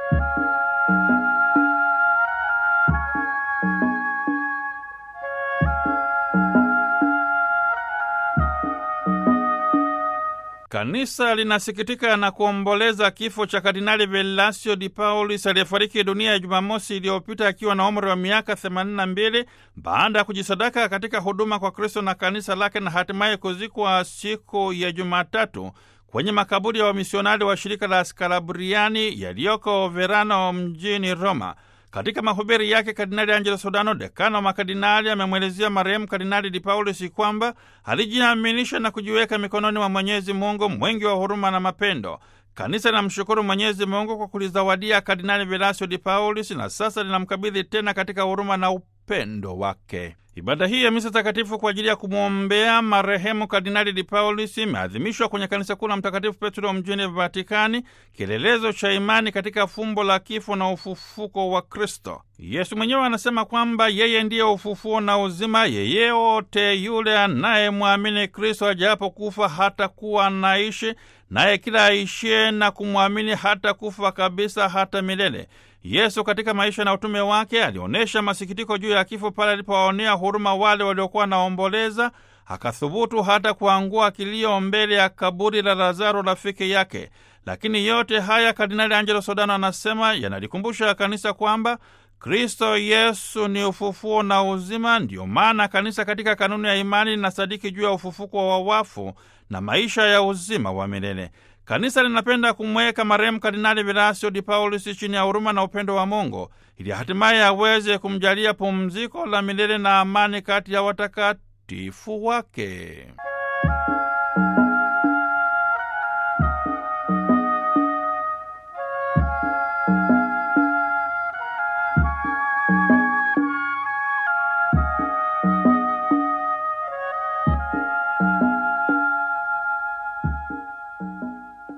Kanisa linasikitika na kuomboleza kifo cha Kardinali Velasio Di Paulis aliyefariki dunia ya Jumamosi iliyopita akiwa na umri wa miaka 82 baada ya kujisadaka katika huduma kwa Kristo na kanisa lake na hatimaye kuzikwa siku ya Jumatatu kwenye makaburi ya wamisionari wa shirika la Skalabriani yaliyoko Verano mjini Roma. Katika mahubiri yake Kardinali Angelo Sodano, dekano wa makardinali, amemwelezea marehemu Kardinali Di Paulis kwamba alijiaminisha na kujiweka mikononi mwa Mwenyezi Mungu mwingi wa huruma na mapendo. Kanisa linamshukuru Mwenyezi Mungu kwa kulizawadia Kardinali Velasio Di Paulis na sasa linamkabidhi tena katika huruma na upendo wake. Ibada hii ya misa takatifu kwa ajili ya kumwombea marehemu Kardinali Di Paulis imeadhimishwa kwenye kanisa kuu la Mtakatifu Petro mjini Vatikani, kielelezo cha imani katika fumbo la kifo na ufufuko wa Kristo. Yesu mwenyewe anasema kwamba yeye ndiye ufufuo na uzima. Yeyote yule anayemwamini Kristo ajapo kufa hata kuwa anaishi, naye kila aishie na kumwamini hata kufa kabisa hata milele. Yesu katika maisha na utume wake alionyesha masikitiko juu ya kifo pale alipowaonea huruma wale waliokuwa naomboleza, akathubutu hata kuangua kilio mbele ya kaburi la Lazaro rafiki yake. Lakini yote haya, Kardinali Angelo Sodano anasema yanalikumbusha kanisa kwamba Kristo Yesu ni ufufuo na uzima. Ndiyo maana kanisa katika kanuni ya imani linasadiki juu ya ufufuko wa wafu na maisha ya uzima wa milele. Kanisa linapenda kumweka marehemu Kardinali Velasio Di Paulis chini ya huruma na upendo wa Mungu ili hatimaye aweze kumjalia pumziko la milele na amani kati ya watakatifu wake.